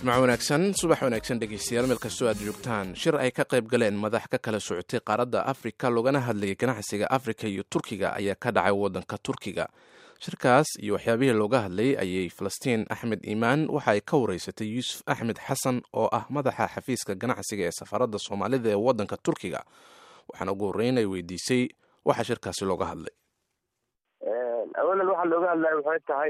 jimco wanaagsan subax wanaagsan dhegeystayaal meel kastoo aad joogtaan shir ay ka qayb galeen madax ka kala socotay qaaradda afrika loogana hadlayay ganacsiga afrika iyo turkiga ayaa ka dhacay waddanka turkiga shirkaas iyo waxyaabihii looga hadlayay ayay falastiin axmed iimaan waxa ay ka wareysatay yuusuf axmed xasan oo ah madaxa xafiiska ganacsiga ee safaaradda soomaalida ee waddanka turkiga waxaana ugu horreyn ay weydiisay waxa shirkaasi looga hadlay awalan waxaa looga hadlaya waxay tahay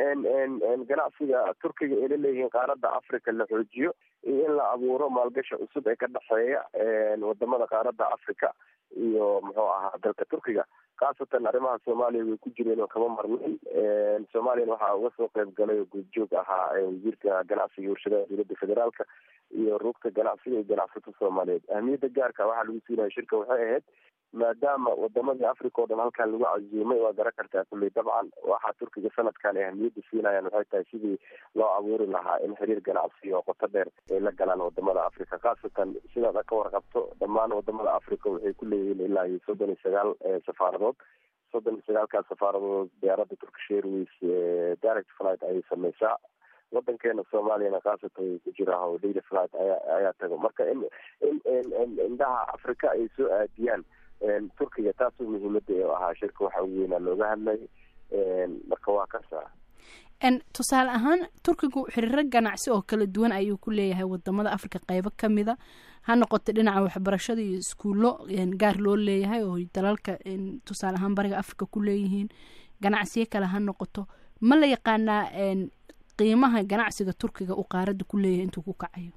in ganacsiga turkiga ay la leeyihiin qaaradda africa la xoojiyo iyo in la abuuro maalgasha cusub ee ka dhexeeya wadamada qaaradda africa iyo muxuu ahaa dalka turkiga khaasatan arrimaha soomaaliya way ku jireen oo kama marnin soomaaliyana waxaa uga soo qeyb galay oo guudjoog ahaa wasiirka ganacsiga iyo warshadaha dowladda federaalka iyo rugta ganacsiga iyo ganacsato soomaaliyeed ahmiyadda gaarka waxaa lagu siinaya shirka waxay ahayd maadaama wadamadii africa oo dhan halkan lagu casuumay waa garan kartaa kulley dabcan waxaa turkiga sanadkan ay ahmiyadda siinayaan waxay tahay sidii loo abuuri lahaa in xiriir ganacsi oo qoto dheer ay la galaan wadamada africa khaasatan sidaad ka warqabto dhammaan wadamada africa waxay ku leeyihiin ilaa iyo soddon iyo sagaal safaaradood soddon iyo sagaalkaas safaaradood diyaaradda turkish airways direct flight ayay sameysaa wadankeena soomaaliyana khaasatan way ku jiraa oo daily flight ayaa ayaa tago marka in in indhaha africa ay soo aadiyaan turkiga taasoo muhiimada ee ahaa shirka waxa ugu weynaa looga hadlay marka waa kasa tusaale ahaan turkigu xiriiro ganacsi oo kala duwan ayuu ku leeyahay wadamada africa qeybo kamida ha noqoto dhinaca waxbarashada iyo iskuullo gaar loo leeyahay oo dalalka tusaale ahaan bariga africa ku leeyihiin ganacsiyo kale ha noqoto ma la yaqaanaa qiimaha ganacsiga turkiga uu qaarada ku leeyahay intuu ku kacayo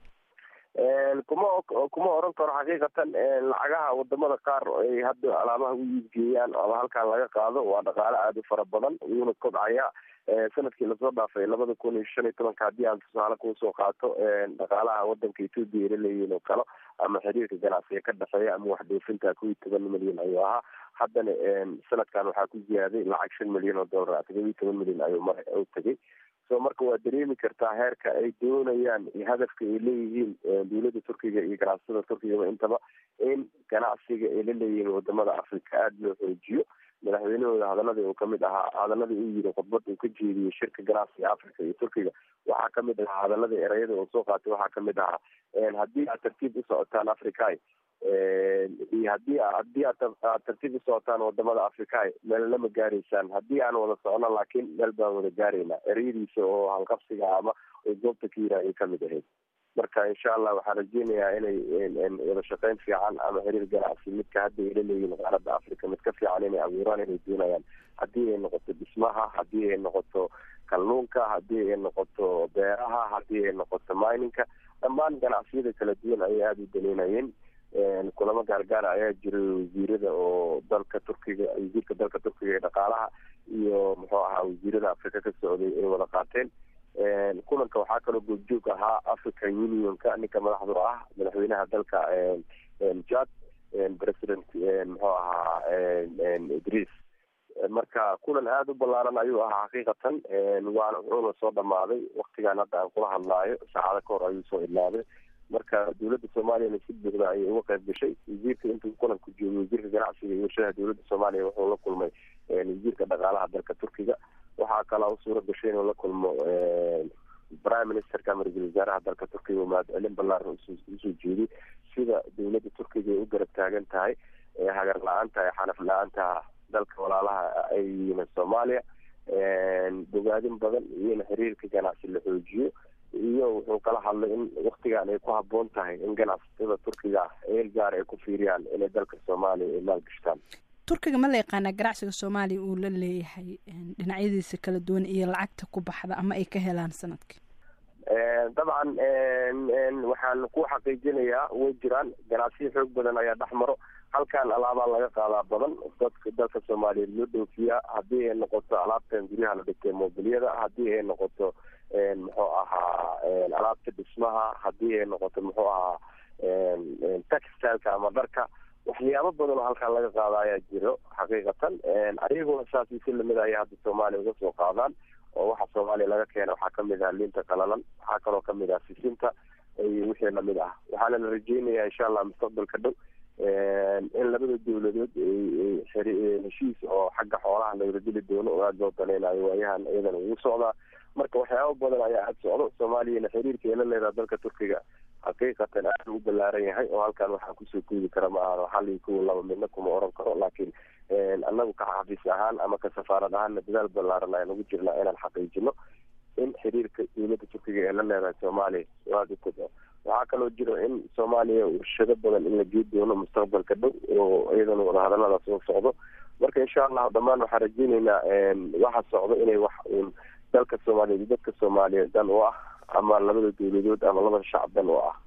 kuma kuma oran karo xaqiiqatan lacagaha wadamada qaar ay hadda alaabaha u iibgeeyaan ama halkan laga qaado waa dhaqaale aada u fara badan wuuna kobcaya sanadkii lasoo dhaafay labada kun iyo shan iyo tobanka haddii aan tusaale kuusoo qaato dhaqaalaha wadanka ethoopia la leeyihiin oo kale ama xiriirka ganacsiga ka dhexeeya ama waxdhoofinta kow iyo toban milyan ayuu ahaa haddana sanadkan waxaa ku ziyaaday lacag shan milyan oo dollar todoba iyo toban milyan ayuu mar u tegay so marka waa dareemi kartaa heerka ay doonayaan iyo hadafka ay leeyihiin dowladda turkiga iyo ganacsatada turkigaba intaba in ganacsiga ay la leeyihiin wadamada africa aada loo xoojiyo madaxweynahooda hadaladii uu kamid ahaa hadaladii uu yiri khudbad uu ka jeediyey shirka ganacsiga africa iyo turkiga waxaa kamid ahaa hadaladii ereyada uu soo qaatay waxaa kamid ahaa haddii aad tartiib u socotaan africa iyo hadii haddii aad tartiib u socotaan wadamada africa meel lama gaaraysaan haddii aan wada socno laakiin meel baan wada gaaraynaa ereyadiisa oo halqabsiga ama goobta ka yira ay kamid ahayd marka insha allah waxaan rajeynayaa inay wada shaqeyn fiican ama xiriir ganacsi midka hadda ay la leeyihin qaaradda africa mid ka fiican inay abuuraan inay doonayaan haddii ay noqoto dhismaha haddii ay noqoto kalluunka haddii ay noqoto beeraha haddii ay noqoto mininka dhammaan ganacsiyada kala duwan ayay aada u daneynayeen kulamo gaargaara ayaa jiray wasiirada oo dalka turkiga wasiirka dalka turkiga ee dhaqaalaha iyo muxuu ahaa wasiirada africa ka socday ay wada qaateen kulanka waxaa kaloo goobjoog ahaa african unionka ninka madaxdu ah madaxweynaha dalka jad president muxuu ahaa idris marka kulan aada u ballaaran ayuu ahaa xaqiiqatan waana wuxuuna soo dhamaaday waktigan hadda aan kula hadlaayo saacado ka hor ayuu soo idlaaday marka dowladda soomaaliyana si buuxda ayay uga qayb gashay wasiirka intuu kulanku joogay wasiirka ganacsiga iyo warshadaha dowladda soomaaliya wuxuu la kulmay wasiirka dhaqaalaha dalka turkiga waxaa kaloo suura gashay inuu la kulmo prime ministerka ama ra-iisul wasaaraha dalka turkiga oo mahadcelin ballaaran usoo jeediy sida dowladda turkiga ay u garab taagan tahay hagar la-aanta ee xanaf la-aanta dalka walaalaha ay yihiin soomaaliya bogaadin badan iyo in xiriirka ganacsi la xoojiyo iyo wuxuu kala hadlay in waktigan ay ku haboon tahay in ganacsatada turkiga eel gaar ay ku fiiriyaan inay dalka soomaaliya ay maalgashtaan turkiga ma la yaqaanaa ganacsiga soomaaliya uu la leeyahay dhinacyadiisa kala duwan iyo lacagta ku baxda ama ay ka helaan sanadkii dabcan waxaan ku xaqiijinayaa way jiraan ganacsiyo xoog badan ayaa dhex maro halkan alaabaa laga qaadaa badan dadka dalka soomaaliyeed loo dhoofiyaa haddii ay noqoto alaabtan guryaha la dhigtay mobiliyada haddii ay noqoto muxuu ahaa alaabta dhismaha haddii ay noqoto muxuu ahaa textileka ama dharka waxyaabo badan oo halkan laga qaada ayaa jiro xaqiiqatan ayaguna saas si lamid aya hadda soomaaliya uga soo qaadaan oo waxa soomaaliya laga keena waxaa kamid ah liinta qalalan waxaa kaloo kamid ah sisinta iyo wixii lamid ah waxaana la rajeynayaa insha allah mustaqbalka dhow in labada dowladood heshiis oo xagga xoolaha lagala dili doono oo aada loo daneynayo waayahan iyadana ugu socdaa marka waxyaaba badan ayaa aada socdo soomaaliyana xiriirka ay la leedaha dalka turkiga xaqiiqatan aada u balaaran yahay oo halkan waxaa kusoo koodi kara ma ahano xalii kuwa laba midna kuma oran karo laakiin annagu ka xafiis ahaan ama ka safaarad ahaanna dadaal balaaran ayaan ugu jirnaa inaan xaqiijino in xiriirka dowladda turkiga ee la leedahay soomaaliya aada u kobco waxaa kaloo jiro in soomaaliya warshado badan in la gei doono mustaqbalka dhow oo iyadana wadahadalada soo socdo marka insha allahu dhammaan waxaan rajeyneynaa waxa socdo inay wax uun dalka soomaaliyeed dadka soomaaliyeed dan u ah ama labada dowladood ama labada shacab dan u ah